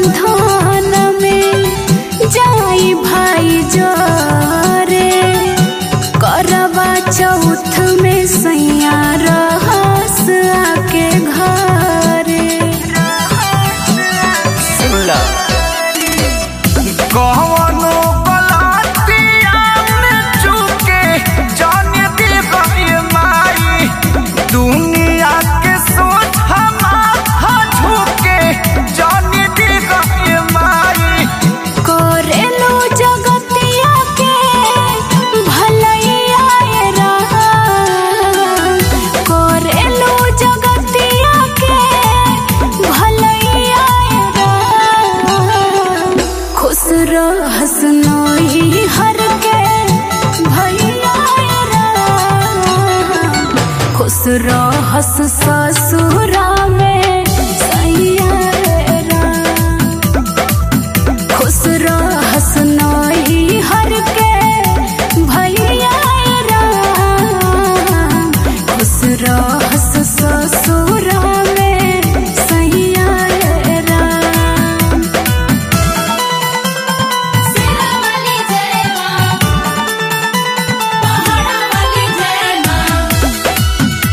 बंधन में जाई भाई जोरे करवा चौथ में सैया रहस आके घरे सुनला कौनो गलतिया में चूके जाने दे गई माई दुनिया के सोच हमारा झुके जाने दे गई माई करेलू जगतिया के भलैया राम करेलू जगतिया के भलैया राम खुश रहस नोई हर के भैया राम खुश रहस ससुरा में सैया राम खुश रहस नही हर के भैया राम खुश रहस ससुर में सैया राम सिरावली जय मां पहाड़ावली जय मां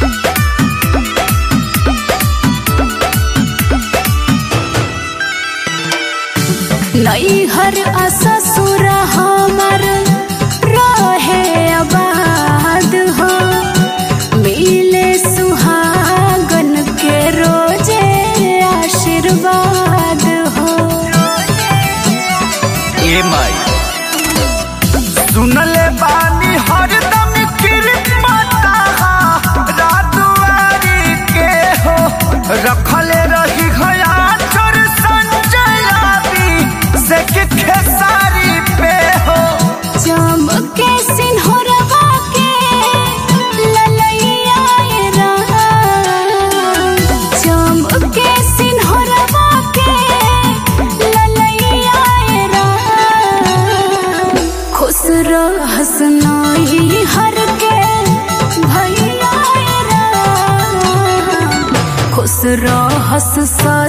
नैहर आ ससुर हमर रहे आबाद हो मिले सुहागन के रोजे आशीर्वाद हो ए माई सुनले बानी हरदम किरमता रातवारी के हो रखले रही गया चोर संजयाबी से के खेसारी पे हो चमके सिंहरवा के ललैया राम चमके सिंहरवा के ललैया राम खुश रहस नही हर के भैया राम खुश रहस स